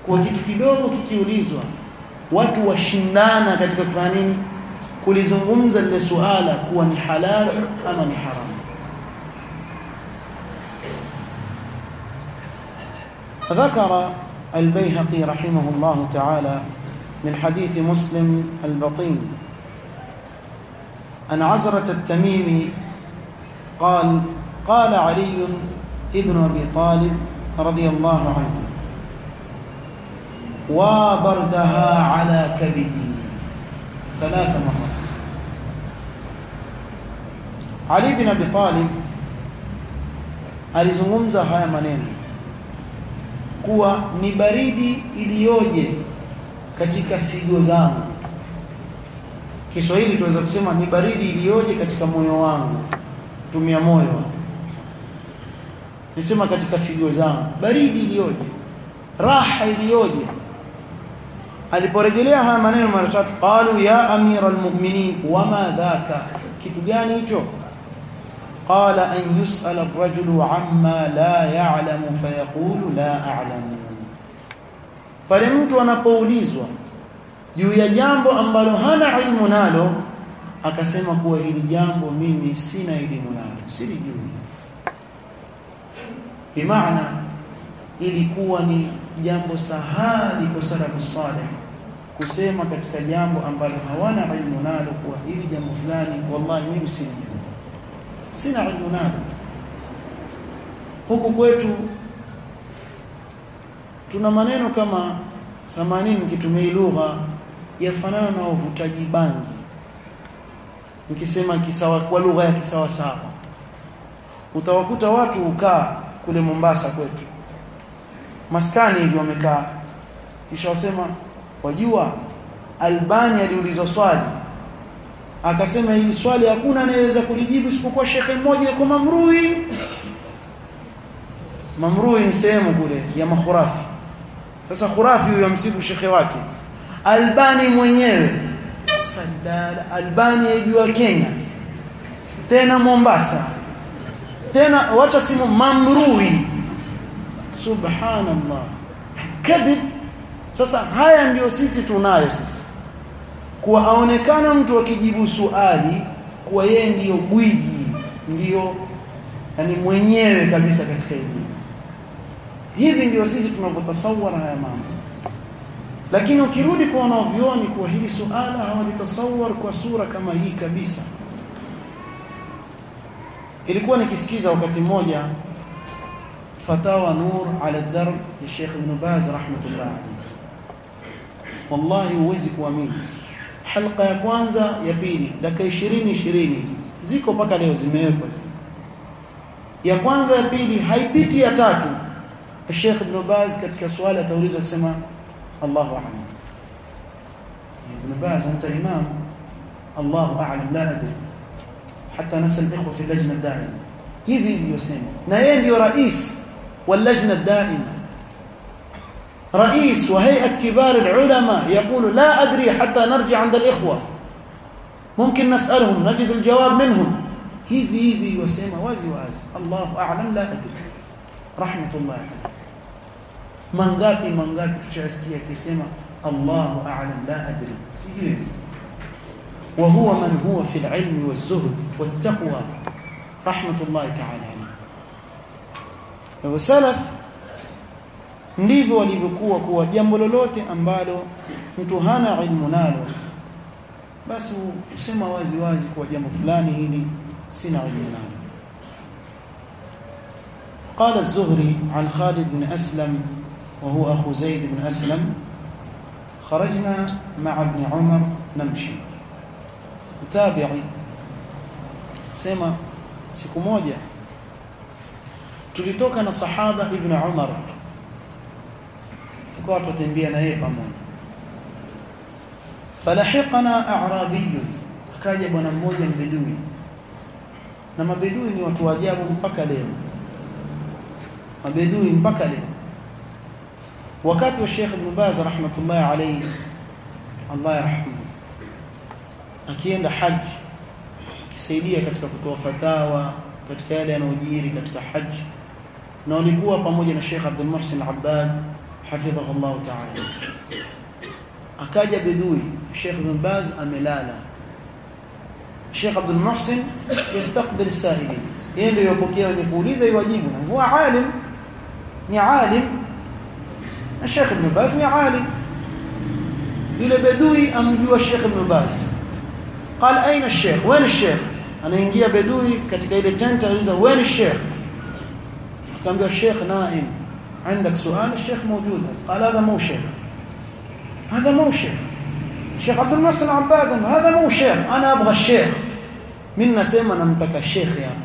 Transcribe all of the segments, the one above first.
kwa kitu kidogo kikiulizwa watu washindana katika kufanya nini kulizungumza lile suala kuwa ni halal ama ni haramu ذكر البيهقي رحمه الله تعالى من حديث مسلم البطين أن عزرة التميمي قال قال علي ابن أبي طالب رضي الله عنه وبردها على كبدي ثلاث مرات علي بن أبي طالب alizungumza haya maneno kuwa ni baridi iliyoje katika figo zangu Kiswahili tunaweza kusema ni baridi iliyoje katika moyo wangu tumia moyo nisema katika figo zangu baridi iliyoje raha iliyoje aliporejelea haya maneno mara tatu qalu ya amira almu'minin wama dhaka kitu gani hicho qala an yus'ala ar-rajulu amma la ya'lamu fayaqulu la a'lamu pale mtu anapoulizwa juu ya jambo ambalo hana ilmu nalo akasema kuwa hili jambo mimi sina elimu nalo silijui bimaana ilikuwa ni jambo sahali kwa salafu salih kusema katika jambo ambalo hawana ilmu nalo kuwa hili jambo fulani wallahi mimi sijui sina ilmu nalo huku kwetu tuna maneno kama samanini nikitumia lugha yafanana na uvutaji bangi nikisema kisawa kwa lugha ya kisawa sawa utawakuta watu ukaa kule Mombasa kwetu maskani hivi wamekaa kisha wasema wajua Albani aliulizwa swali akasema hili swali hakuna anayeweza kulijibu isipokuwa shekhe mmoja yuko Mamrui Mamrui ni sehemu kule ya makhurafi sasa khurafi huyo msifu shekhe wake Albani mwenyewe sadala Albani yajua Kenya tena Mombasa tena wacha simu Mamrui subhanallah kadhib sasa haya ndio sisi tunayo sisi kuwa aonekana mtu akijibu swali kuwa yeye ndiyo gwiji ndiyo yani mwenyewe kabisa katika elimu hivi ndio sisi tunavyotasawara haya mambo lakini ukirudi kwa wanavyuoni kuwa hili suala hawalitasawar kwa sura kama hii kabisa ilikuwa nikisikiza wakati mmoja fatawa nur ala darb ya Sheikh Ibn Baz rahmatullah alayhi wallahi huwezi kuamini halqa ya kwanza ya pili dakika 20 20 ziko mpaka leo zimewekwa ya kwanza ya pili haipiti ya tatu Sheikh Ibn Baz katika swali ataulizwa kusema Allahu a'lam Ibn Baz anta imam Allahu a'lam la adri حتى نسال الاخوه في اللجنه الدائمه hivi niliyosema na yeye ndio rais wa lajna daima رئيس وهيئه كبار العلماء يقول لا ادري حتى نرجع عند الاخوه ممكن نسالهم نجد الجواب منهم hivi hivi yosema wazi wazi Allahu a'lam la adri rahmatullah mangapi mangapi tushasikia akisema Allahu a'lam la adri sijui وهو من هو في العلم والزهد والتقوى رحمة الله تعالى عليه وسلف ndivyo walivyokuwa kuwa jambo lolote ambalo mtu hana ilmu nalo basi usema wazi wazi kwa jambo fulani hili sina ilmu nalo قال الزهري عن خالد بن أسلم وهو أخو زيد بن أسلم خرجنا مع ابن عمر نمشي tabi'i sema siku moja tulitoka na sahaba ibn Umar tukawa tutembea na yeye pamoja falahiqana a'rabiy akaja bwana mmoja mbedui na mabedui ni watu wa ajabu mpaka leo mabedui mpaka leo wakati wa Sheikh Ibn Baz rahmatullah alayhi Allah yarhamu akienda haji akisaidia katika kutoa fatawa katika yale yanayojiri katika haji na walikuwa pamoja na Sheikh Abdul Muhsin Abbad hafidhahu Allah ta'ala akaja bedui Sheikh Ibn Baz amelala Sheikh Abdul Muhsin yastaqbil as-sa'ilin yeye ndio yopokea wenye kuuliza iwajibu na huwa alim ni alim na Sheikh Ibn Baz ni alim yule bedui amjua Sheikh Ibn Baz قال اين الشيخ وين الشيخ anaingia bedui katika ile tent aliuliza وين الشيخ akamwambia Sheikh naim عندك سؤال الشيخ موجود قال هذا مو شيخ هذا مو شيخ شيخ عبد المحسن عباد هذا مو شيخ انا ابغى الشيخ mimi nasema namtaka shekhe hapa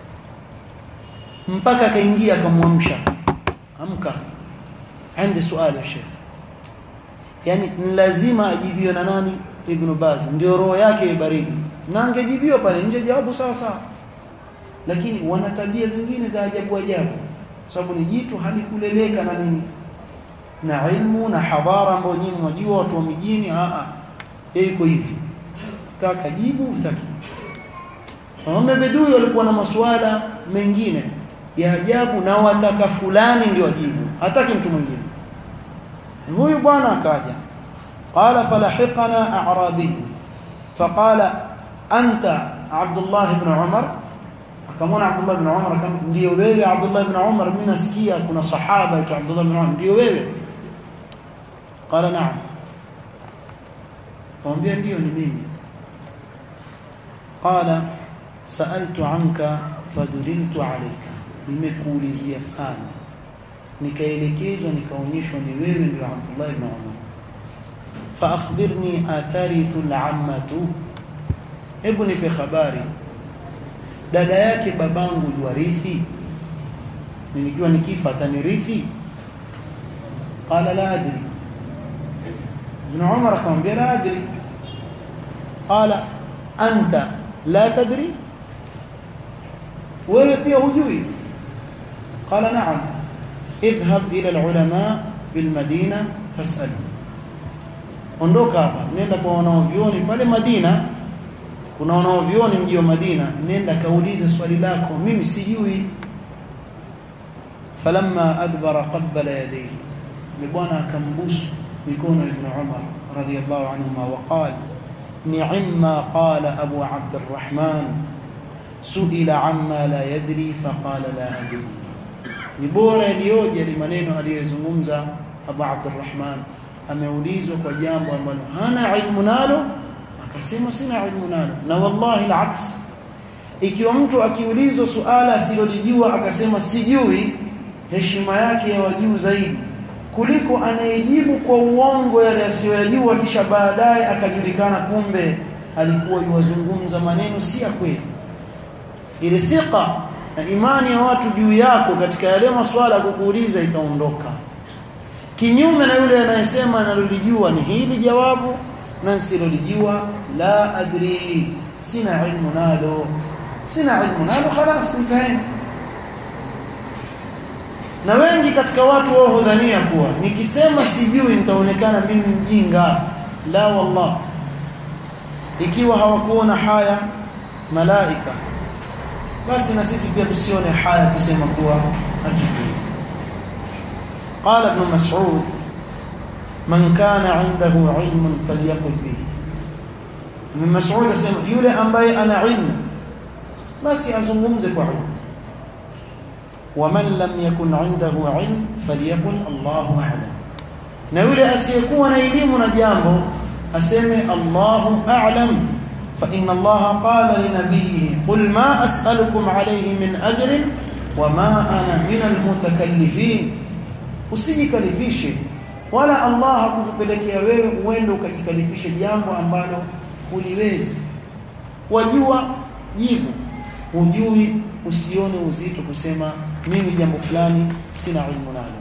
mpaka akaingia akamwamsha amka ande swali ya shekhe yani lazima ajibiwe na nani ibn Baz ndio roho yake baridi na angejibiwa pale nje jawabu sawa sawa lakini wana tabia zingine za ajabu ajabu sababu ni jitu halikuleleka na nini na ilmu na hadhara ambayo nyinyi mwajua watu wa mijini a a yeye iko hivi taka jibu utaki Waume bedui walikuwa na masuala mengine ya ajabu na wataka fulani ndio ajibu hataki mtu mwingine huyu bwana akaja qala falahiqana a'rabi faqala anta Abdullah ibn Umar akamwona Abdullah ibn Umar kama ndio wewe Abdullah ibn Umar mimi nasikia kuna sahaba aitwa Abdullah ibn Umar ndio wewe qala na'am kamwambia ndio ni mimi qala sa'altu anka faduliltu alayka nimekuulizia sana nikaelekezwa nikaonyeshwa ni wewe ndio Abdullah ibn Umar fa akhbirni atarithu al'ammatu hebu nipe habari dada yake babangu yuarithi nikiwa nikifa atanirithi qala la adri ibn Umar akamwambia la adri qala anta la tadri wewe pia hujui qala na'am idhhab ila alulama bilmadina fas'al ondoka hapa nenda kwa wanaovioni pale Madina kuna wanaovioni mji wa Madina nenda kaulize swali lako mimi sijui falamma adbara qabbala yadayhi ni bwana akambusu mikono ibn Umar radiyallahu anhuma wa qala ni'ma qala abu abd arrahman suila amma la yadri faqala la adri ni bora iliyoje ile maneno aliyozungumza abu abd arrahman ameulizwa kwa jambo ambalo hana ilmu nalo akasema sina ilmu nalo na wallahi alaks ikiwa mtu akiulizwa suala asilolijua akasema sijui heshima yake ya wajuu zaidi kuliko anayejibu kwa uongo yale asiyojua kisha baadaye akajulikana kumbe alikuwa yuwazungumza maneno si ya kweli ile thika na imani ya watu juu yako katika yale maswala ya kukuuliza itaondoka kinyume na yule anayesema analolijua ni hili jawabu na nsilolijua la adri sina ilmu nalo sina ilmu nalo خلاص intahen na wengi katika watu wao hudhania kuwa nikisema sijui nitaonekana mimi mjinga la wallah ikiwa hawakuona haya malaika basi na sisi pia tusione haya kusema kuwa hatujui قال ابن مسعود من كان عنده علم فليقل به ابن مسعود asema yule ambaye ana ilmu basi azungumze kwa ilmu ومن لم يكن عنده علم فليقل الله اعلم na yule asiyekuwa na elimu na jambo aseme Allahu a'lam fa inna Allah qala li nabiyhi qul ma as'alukum alayhi min ajrin wa ma ana min al-mutakallifin usijikalifishe wala Allah hakukupelekea wewe uende ukajikalifishe jambo ambalo uliwezi wajua jibu hujui usione uzito kusema mimi jambo fulani sina ilmu nalo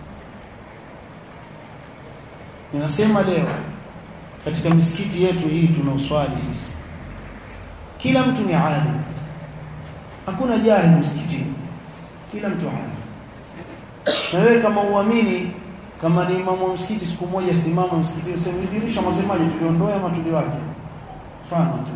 ninasema leo katika misikiti yetu hii tunaoswali sisi kila mtu ni alim hakuna jahili msikitini kila mtu alim na wewe kama uamini kama ni imamu wa msikiti siku moja simama msikitini useme dirisha masemaje tuliondoa ama tuliwaje mfano tu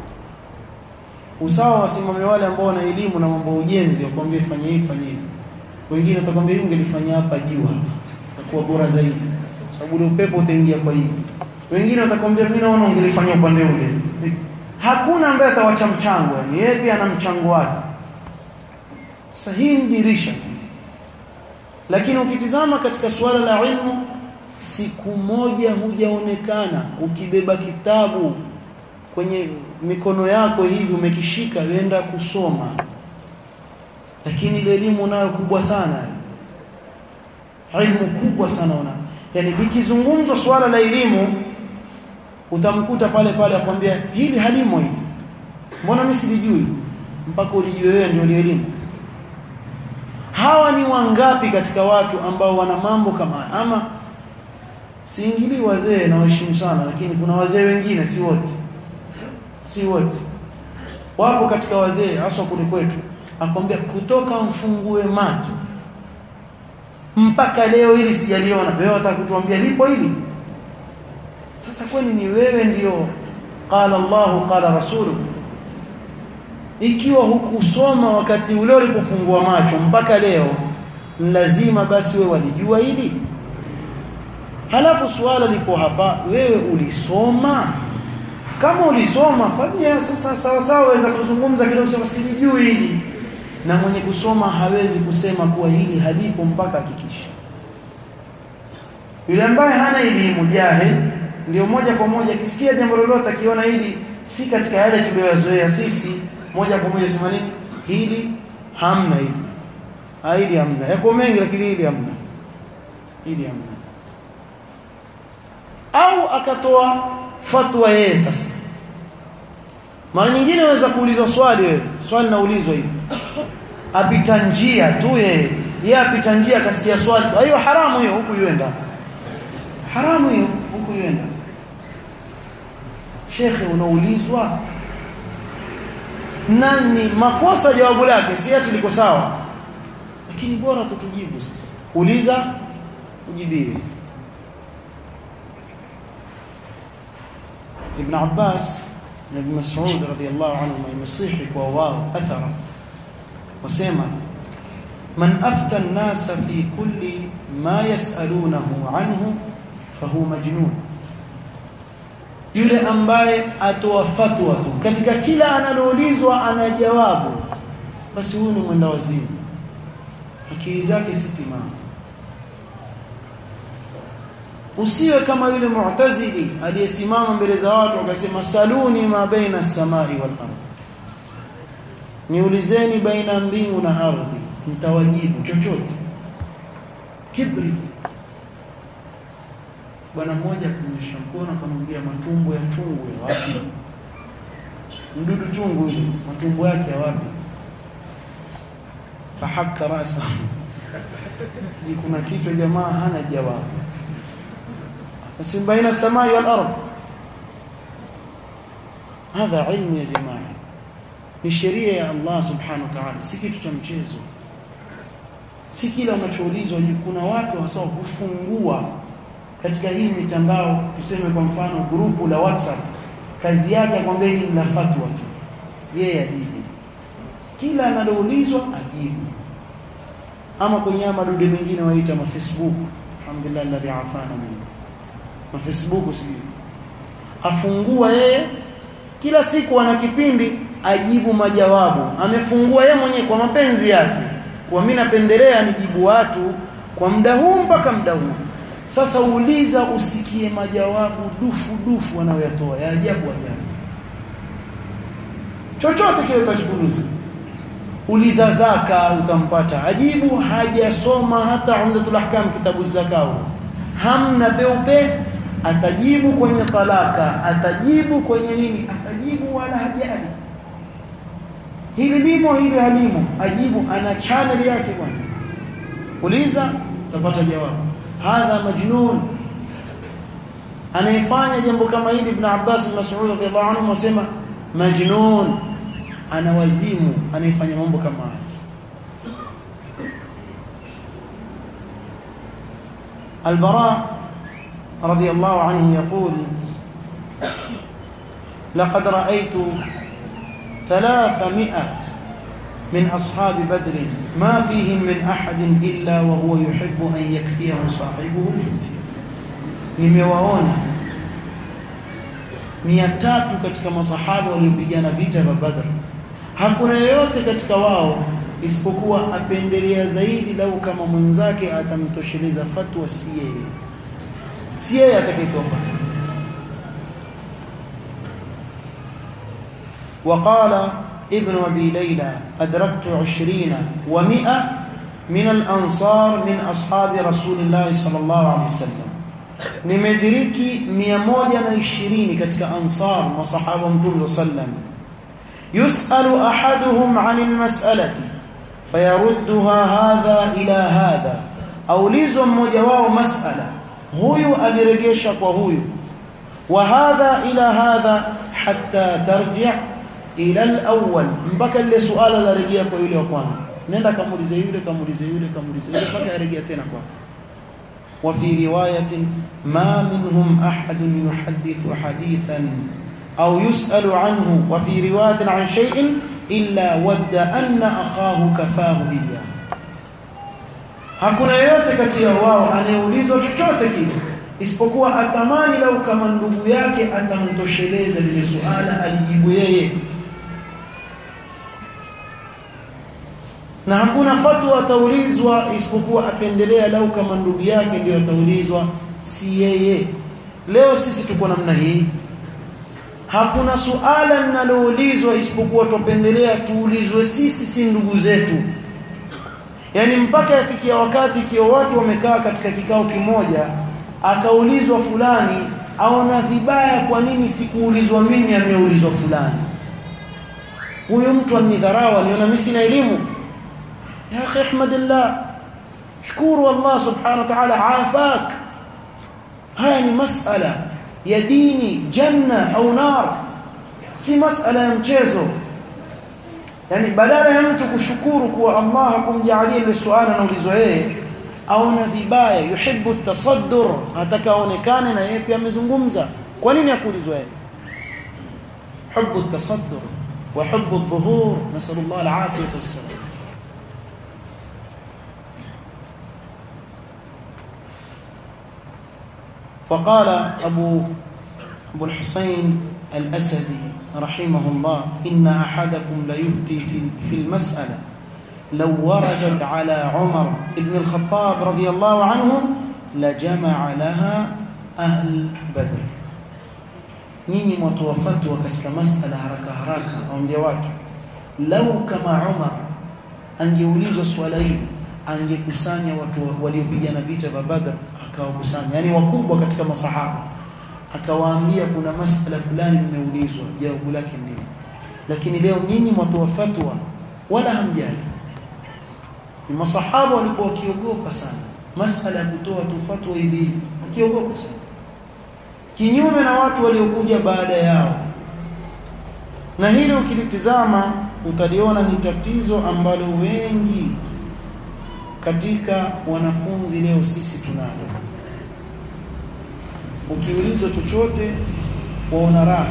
usawa wasimame wale ambao wana elimu na mambo ya ujenzi wakwambie fanye hivi fanye hivi wengine watakwambia hii ungelifanya hapa juu hapa itakuwa bora zaidi sababu ule upepo utaingia kwa hivi wengine watakwambia mimi naona ungelifanya upande ule hakuna ambaye atawacha mchango yani yeye pia ana mchango wake sasa hii ni dirisha lakini ukitizama katika suala la ilmu siku moja hujaonekana ukibeba kitabu kwenye mikono yako hivi umekishika uenda kusoma lakini ile elimu nayo kubwa sana ilmu kubwa sana una yani likizungumzwa swala la elimu utamkuta pale pale akwambia hili halimo hili mbona mimi silijui mpaka ulijue wewe ndio elimu hawa ni wangapi katika watu ambao wana mambo kama ama siingilii wazee na waheshimu sana lakini kuna wazee wengine si wote si wote wapo katika wazee hasa kule kwetu akwambia kutoka mfungue macho mpaka leo hili sijaliona leo atakutuambia lipo hili sasa kwani ni wewe ndio qala Allah qala rasulu ikiwa hukusoma wakati ule ulipofungua macho mpaka leo lazima basi wewe walijua hili halafu swala lipo hapa wewe ulisoma kama ulisoma fanya sasa sawa sawa waweza kuzungumza kidogo sema silijui hili na mwenye kusoma hawezi kusema kuwa hili halipo mpaka hakikisha yule ambaye hana elimu jahil ndio moja kwa moja kisikia jambo lolote akiona hili si katika yale tuliyozoea sisi moja kwa moja sema nini hili hamna hili ha, hili hamna yako mengi lakini hili hamna hili hamna au akatoa fatwa yeye sasa mara nyingine waweza kuulizwa swali wewe swali naulizwa hivi apita njia tu yeye yeye apita njia akasikia swali hiyo haramu hiyo huku yuenda haramu hiyo huku yuenda shekhe unaulizwa nani makosa jawabu lake si ati liko sawa lakini bora tutujibu sasa uliza ujibiwe ابن عباس na Ibn Mas'ud radhiyallahu anhu imesihi kwa wao athara wasema man afta an-nasa fi kulli ma yas'alunahu anhu fahuwa majnun yule ambaye atoa fatwa tu katika kila analoulizwa ana jawabu basi huyu ni mwenda wazimu akili zake si timamu usiwe kama yule mu'tazili aliyesimama mbele za watu akasema saluni ma baina as-samai wal ardh niulizeni baina mbingu na ardhi mtawajibu chochote kibri bwana mmoja kunyesha mkono akamwambia matumbo ya chungu ya wapi mdudu chungu ile matumbo yake ya wapi fahakka rasa ni kuna kichwa jamaa hana jawabu بس بين السماء والأرض هذا علم يا جماعة ni sheria ya Allah subhanahu wa ta'ala si kitu cha mchezo si kila unachoulizwa kuna watu hasa hufungua katika hii mitandao tuseme kwa mfano grupu la WhatsApp kazi yake akwambia hili la fatwa tu yeye ajibu kila analoulizwa ajibu ama kwenye madude mengine waita ma Facebook alhamdulillah alladhi afana minhu na Facebook sijui afungua yeye kila siku ana kipindi ajibu majawabu amefungua yeye mwenyewe kwa mapenzi yake kwa mimi napendelea nijibu watu kwa muda huu mpaka muda huu sasa uuliza usikie majawabu dufu dufu anayoyatoa ya ajabu ajabu chochote kile utachukuliza uliza zaka utampata ajibu hajasoma hata umdatul ahkam kitabu zakao hamna peupe atajibu kwenye talaka atajibu kwenye nini atajibu wala hajali hili limo hili halimo ajibu ana channel yake bwana uliza utapata jawabu hadha majnun anayefanya jambo kama hili ibn Abbas Mas'ud radhiallahu anhu wasema majnun ana wazimu anayefanya mambo kama haya البراء رضي الله عنه يقول لقد رأيت ثلاثمائة من أصحاب بدر ma fihim min ahadin illa wa huwa yuhibbu an yakfiyahu sahibuhu alfitya nimewaona mia tatu katika masahaba waliopigana vita vya Badr hakuna yeyote katika wao isipokuwa apendelea zaidi lau kama mwenzake atamtosheleza fatwa si yeye si yeye atakayetoa fatwa وقال ابن أبي ليلى أدركت عشرين ومئة من الأنصار من أصحاب رسول الله صلى الله عليه وسلم nimediriki 120 katika ansar masahaba mtume sallam yusalu ahaduhum an almas'alati fayarudduha hadha ila hadha aulizwa mmoja wao mas'ala huyu aliregesha kwa huyu wa hadha ila hadha hatta tarji' ila alawwal mpaka ile suala la rejea kwa yule wa kwanza nenda kamulize yule kamulize yule kamulize yule mpaka yarejea tena kwake وفي رواية ما منهم أحد يحدث حديثا أو يسأل عنه وفي رواية عن شيء إلا ود أن أخاه كفاه إياه hakuna yoyote kati ya wao anayeulizwa chochote kile isipokuwa atamani lau kama ndugu yake atamtosheleza lile suala alijibu yeye na hakuna fatwa ataulizwa isipokuwa apendelea lau kama ndugu yake ndio ataulizwa si yeye leo sisi tuko namna hii hakuna suala linaloulizwa isipokuwa tupendelea tuulizwe sisi si ndugu zetu yani mpaka yafikia wakati ikiwa watu wamekaa katika kikao kimoja akaulizwa fulani aona vibaya kwa nini sikuulizwa mimi ameulizwa fulani huyo mtu anidharau aliona mimi sina elimu يا أخي احمد الله شكور الله سبحانه وتعالى عافاك هاي مسألة يا ديني جنة أو نار si masala ya mchezo yani badala ya mtu kushukuru kuwa Allah hakumjalia ile swala na ulizo yeye aona vibaya yuhibbu tasaddur hataka aonekane na yeye pia amezungumza kwa nini hakuulizwa yeye hubbu tasaddur wa hubbu adh-dhuhur nasallallahu al-afiyah was-salam فقال أبو أبو الحسين الأسدي رحمه الله إن أحدكم ليفتي في في المسألة لو وردت على عمر بن الخطاب رضي الله عنه لجمع لها أهل بدر nyinyi mwatoa fatwa katika masala haraka haraka waambia watu lau kama Umar angeulizwa swala hili angekusanya watu waliopigana vita vya Badr akawakusanya yani wakubwa katika masahaba akawaambia kuna masala fulani mmeulizwa jawabu lake nini lakini leo nyinyi mwatoa fatwa wala hamjali ni masahaba walikuwa wakiogopa sana masala ya kutoa tu fatwa hivi wakiogopa sana kinyume na watu waliokuja baada yao na hili ukilitizama utaliona ni tatizo ambalo wengi katika wanafunzi leo sisi tunalo ukiulizwa chochote waona raha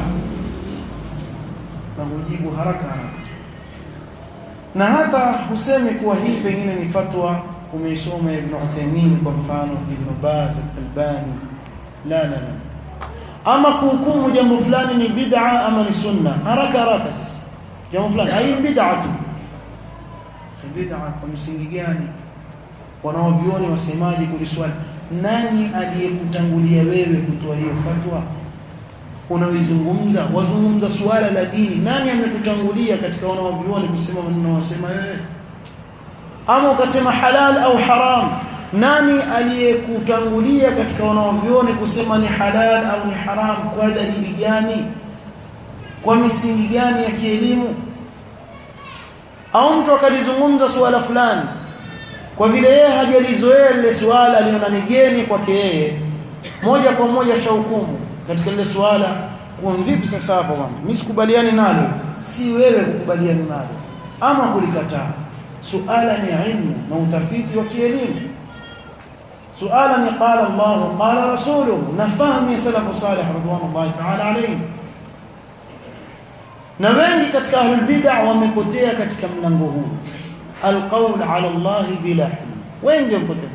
na hujibu haraka haraka na hata husemi kuwa hii pengine ni fatwa umeisoma Ibn Uthaymeen kwa mfano Ibn Baz Al-Albani la la la ama kuhukumu jambo fulani ni bid'a ama ni sunna haraka haraka sasa jambo fulani hii bid'a tu bid'a kwa msingi gani wanaovioni wasemaje kuliswali nani aliyekutangulia wewe kutoa hiyo fatwa unaoizungumza wazungumza suala la dini nani amekutangulia katika wanaovioni kusema maneno wasema wewe ama ukasema halal au haram nani aliyekutangulia katika wanaovioni kusema ni halal au ni haram kwa dalili gani kwa misingi gani ya kielimu au mtu akalizungumza suala fulani kwa vile yeye hajalizoea lile suala aliona ni geni kwake yeye moja kwa moja shahukumu katika lile suala kwa vipi sasa hapo bwana mimi sikubaliani nalo si wewe kukubaliana nalo ama kulikataa suala ni ilmu na utafiti wa kielimu suala ni qala Allah qala rasuluhu na fahamu ya salafu salih radhiallahu ta'ala alayhi na wengi katika ahlul bid'ah wamepotea katika mlango huu alqawl ala Allah bila ilm wengi wamepotea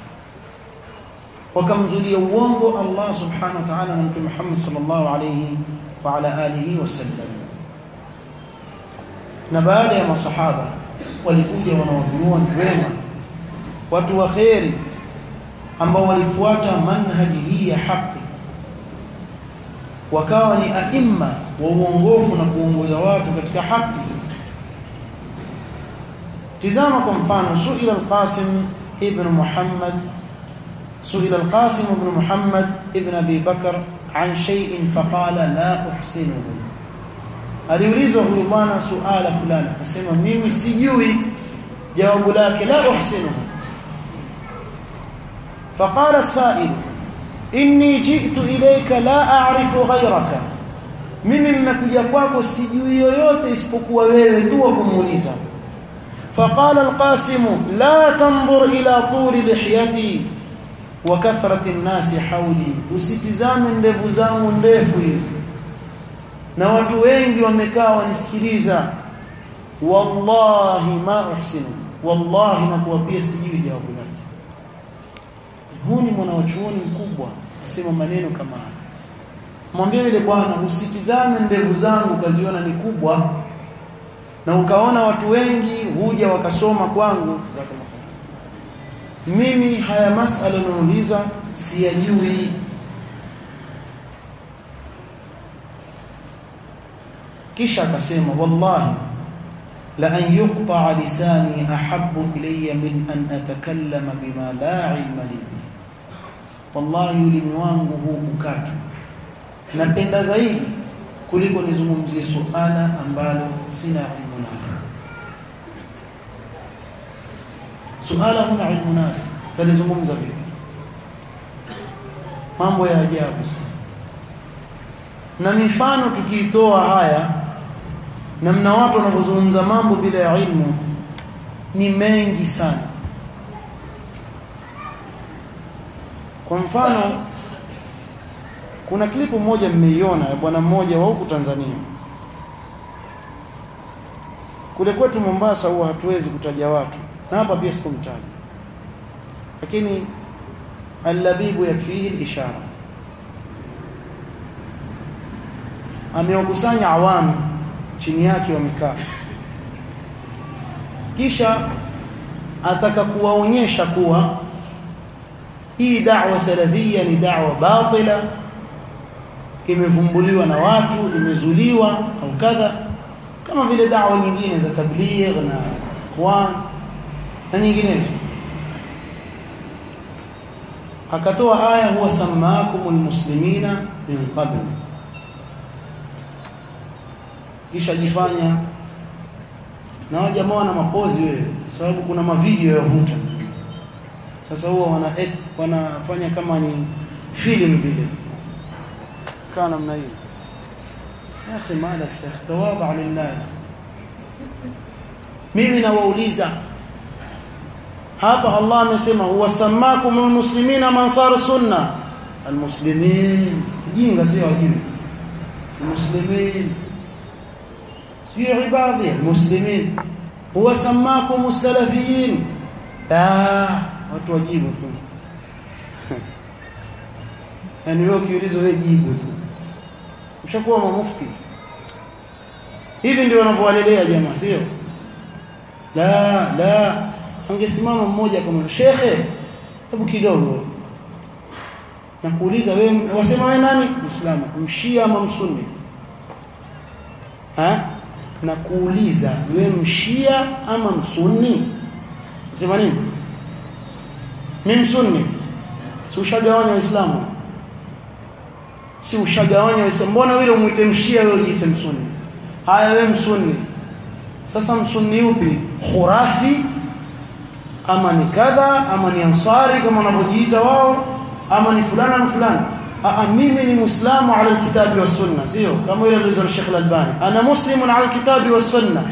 wakamzulia uongo Allah subhanahu wa ta'ala na mtume Muhammad sallallahu alayhi wa ala alihi wasallam na baada ya masahaba walikuja wanaovyuoni wema watu wa kheri ambao walifuata manhaji hii ya haki wakawa ni aima wa uongofu na kuongoza watu katika haki tizama kwa mfano suila al-Qasim ibn Muhammad suila al-Qasim ibn Muhammad ibn Abi Bakr an shay'in faqala la uhsinuhu aliulizwa huyu bwana suala fulani akasema mimi sijui jawabu lake la uhsinuhu فقال السائل inni jitu ilayka la a'rifu ghayraka mimi nimekuja kwako sijui yoyote isipokuwa wewe tu wa kumuuliza faqala alqasim la tanzur ila tuli lihyati wa kathrati an-nasi hawli usitizame ndevu zangu ndefu hizi na watu wengi wamekaa wanisikiliza wallahi ma uhsinu wallahi nakuapia sijui jawabu lake huu ni mwanachuoni mkubwa asema maneno kama haya mwambie yule bwana usitizame ndevu zangu ukaziona ni kubwa na ukaona watu wengi huja wakasoma kwangu mimi haya masala nauliza siyajui kisha akasema wallahi la an yuqta lisani ahabbu ilayya min an atakallama bima la ilma li wallahi ulimi wangu huu ukatu napenda zaidi kuliko nizungumzie suala ambalo sina ilmu nalo suala huna ilmu nalo talizungumza vipi mambo ya ajabu sana na mifano tukiitoa haya namna watu wanavyozungumza mambo bila ya ilmu ni mengi sana kwa mfano kuna klipu moja mmeiona ya bwana mmoja wa huku Tanzania kule kwetu Mombasa huwa hatuwezi kutaja watu na hapa pia sikumtaja lakini allabibu yakfihi ishara amewakusanya awamu chini yake wamekaa kisha ataka kuwaonyesha kuwa hii da'wa salafia ni da'wa batila imevumbuliwa na watu imezuliwa au kadha kama vile da'wa nyingine za tabligh na ikhwan na nyinginezo akatoa aya huwa samaakumul muslimina min qabl kisha jifanya na wale jamaa wana mapozi wewe sababu kuna mavideo yavuta sasa huwa wana wanafanya kama ni film vile kana namna hiyo ya akhi malak ya tawaba lillah mimi nawauliza hapa Allah amesema huwasamakum almuslimina mansar sunna almuslimin jinga sio wajini almuslimin sio ibadi almuslimin huwasamakum as-salafiyin ah watu wajibu tu yani wewe ukiulizwa wewe jibu tu ushakuwa mufti hivi ndio wanavyowalelea jamaa sio la la angesimama mmoja kama shekhe hebu kidogo na kuuliza wewe wasema wewe nani muislamu mshia ama msunni ha na kuuliza wewe mshia ama msunni sema nini mimi msunni si ushagawanya waislamu si ushagawanya waislamu mbona wewe umuite mshia wewe ujiite msunni haya wewe msunni sasa msunni upi khurafi ama ni kadha ama ni ansari kama wanavyojiita wao ama ni fulana na fulana Aa, mimi ni muislamu ala alkitabi was sunna sio kama yule alizo Sheikh Al-Albani ana muslimun ala alkitabi was sunna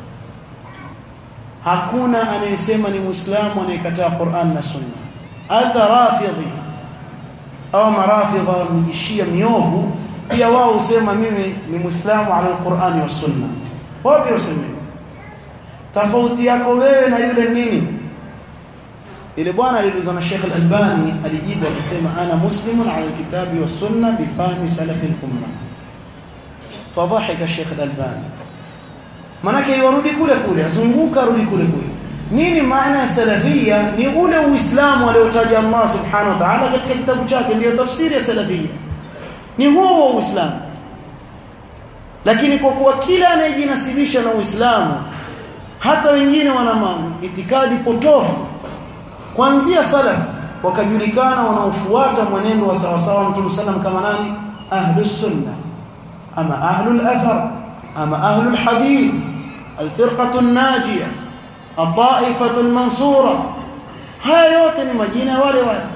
hakuna anayesema ni muislamu anayekataa Qur'an na sunna hata rafidhi au marafidha mjishia miovu pia wao husema mimi ni muislamu ala alqur'ani was sunna wao pia husema tofauti yako wewe na yule nini ile bwana aliulizwa na Sheikh Al-Albani alijibu akasema ana muslimun ala alkitabi was sunna bi fahmi salaf al-umma fadhahika Sheikh Al-Albani manake yarudi kule kule azunguka rudi kule kule nini maana ya salafia ni ule uislamu aliotaja Allah subhanahu wa ta'ala katika kitabu chake ndio tafsiri ya salafia ni huo wa uislamu lakini kwa kuwa kila anayejinasibisha na uislamu hata wengine wana itikadi potofu kuanzia salaf wakajulikana wanaofuata mwenendo wa sawa sawa mtume sallam kama nani ahlus sunna ama ahlul athar ama ahlul hadith alfirqatu an-najiyah الطائفه المنصوره haya yote ni majina ya wale wale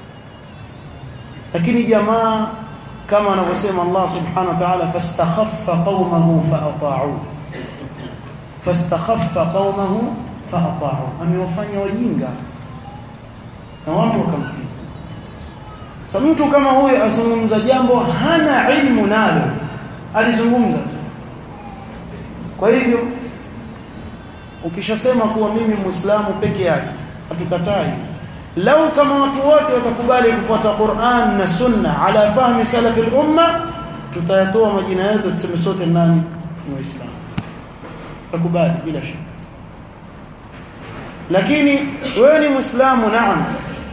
lakini jamaa kama anavyosema Allah subhanahu wa ta'ala fastakhaffa qaumahu faata'u fastakhaffa qaumahu faata'u amewafanya wajinga na watu wakamtii sasa mtu kama huyo azungumza jambo hana ilmu nalo alizungumza tu kwa hivyo ukishasema kuwa mimi muislamu peke yake hatukatai lau kama watu wote watakubali kufuata Qur'an na Sunna ala fahmi salaf al-umma tutayatoa majina yetu tuseme sote nani ni waislamu takubali bila shaka lakini wewe ni muislamu naam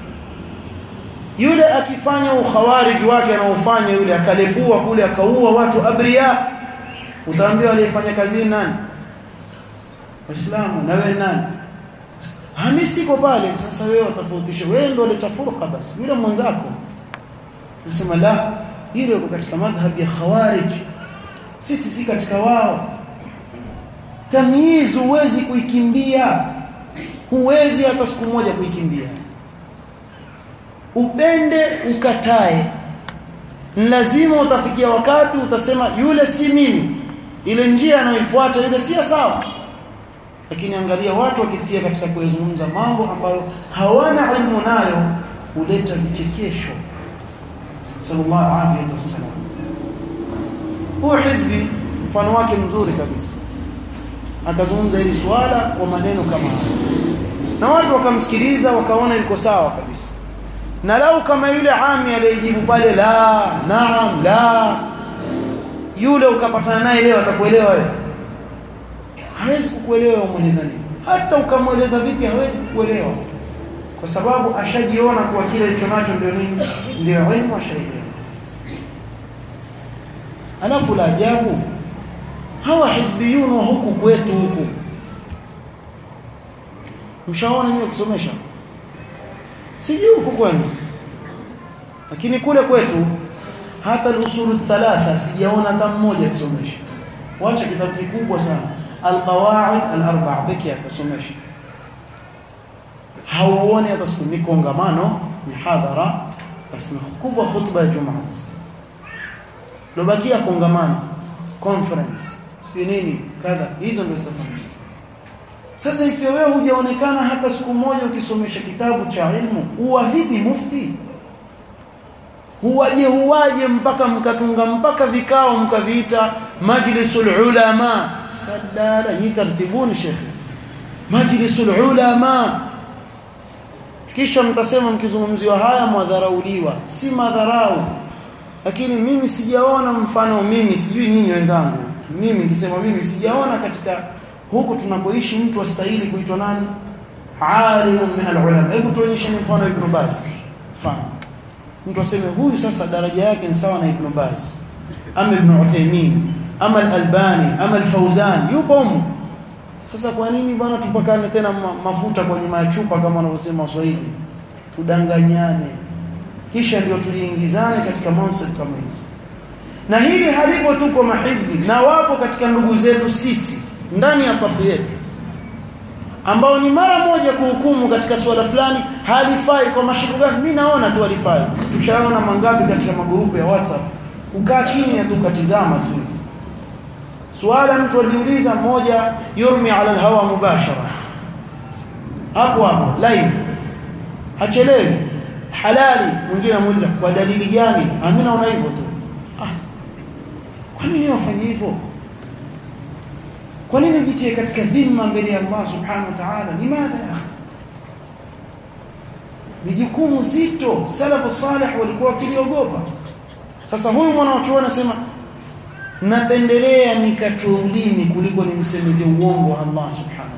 yule akifanya ukhawarij wake anaofanya yule akalepua kule akaua watu abriya utaambiwa aliyefanya kazi nani waislamu na wewe nani Hami siko pale sasa wewe utafautisha wewe ndio ulitafuruka basi yule mwenzako nasema la yule yuko katika madhhab ya khawarij sisi si katika wao tamyiz huwezi kuikimbia huwezi hata siku moja kuikimbia upende ukatae lazima utafikia wakati utasema yule si mimi ile njia anayoifuata yule si sawa lakini angalia watu wakifikia katika kuyazungumza mambo ambayo hawana ilmu nayo huleta vichekesho sallallahu alaihi wasallam huo hizbi mfano wake mzuri kabisa akazungumza hili swala kwa maneno kama haya na watu wakamsikiliza wakaona yuko sawa kabisa na lau kama yule ami aliyejibu pale la naam la yule ukapatana naye leo atakuelewa wewe hawezi kukuelewa umweleza nini hata ukamweleza vipi hawezi kukuelewa kwa sababu ashajiona kuwa kile alichonacho ndio nini ndio ilmu ashaielewa alafu la ajabu hawa hizbiyun wa huku kwetu huku mshaona nini kusomesha sijui huku kwenu lakini kule kwetu hata al-usul thalatha sijaona hata mmoja akisomesha wacha kitabu kikubwa sana alqawaid alarba' pekee akasomesha hauoni hata siku ni kongamano mihadhara basi kubwa khutba ya jumaa lobakia kongamano conference si nini kadha hizo ndio safari sasa ikiwa wewe hujaonekana hata siku moja ukisomesha kitabu cha ilmu huwa vipi mufti huwaje huwaje mpaka mkatunga mpaka vikao mkaviita majlisul ulama sadala ni tartibuni shekhi majlisul ulama kisha mtasema mkizungumziwa haya mwadharauliwa si madharau lakini mimi sijaona mfano mimi sijui nyinyi wenzangu mimi nikisema mimi sijaona katika huku tunakoishi mtu astahili kuitwa nani alimun min alulama hebu tuonyeshe mfano ibn Baz mfano mtu aseme huyu sasa daraja yake ni sawa na ibn Baz ama ibn Uthaymeen ama al-Albani ama al-Fawzan yupo huko sasa kwa nini bwana tupakane tena mafuta kwa nyuma ya chupa kama wanavyosema Waswahili tudanganyane kisha ndio tuliingizane katika concept kama hizi na hili halipo tu kwa mahizbi na wapo katika ndugu zetu sisi ndani ya safu yetu ambao ni mara moja kuhukumu katika swala fulani halifai kwa mashiko gani mimi naona tu halifai tushaona mangapi katika magrupu ya WhatsApp ukaa kimya tu katizama tu swala mtu aliuliza mmoja yurmi ala alhawa mubashara hapo hapo live hachelewi halali mwingine anamuuliza kwa dalili gani mimi naona hivyo tu ah kwa nini wafanye hivyo kwa nini ujitie katika dhima mbele ya Allah subhanahu wa ta'ala limadha ya akhi ni jukumu zito salafu salih walikuwa wakiliogopa sasa huyu mwanachuoni anasema napendelea nikatoe ulimi kuliko nimsemeze uongo Allah subhanahu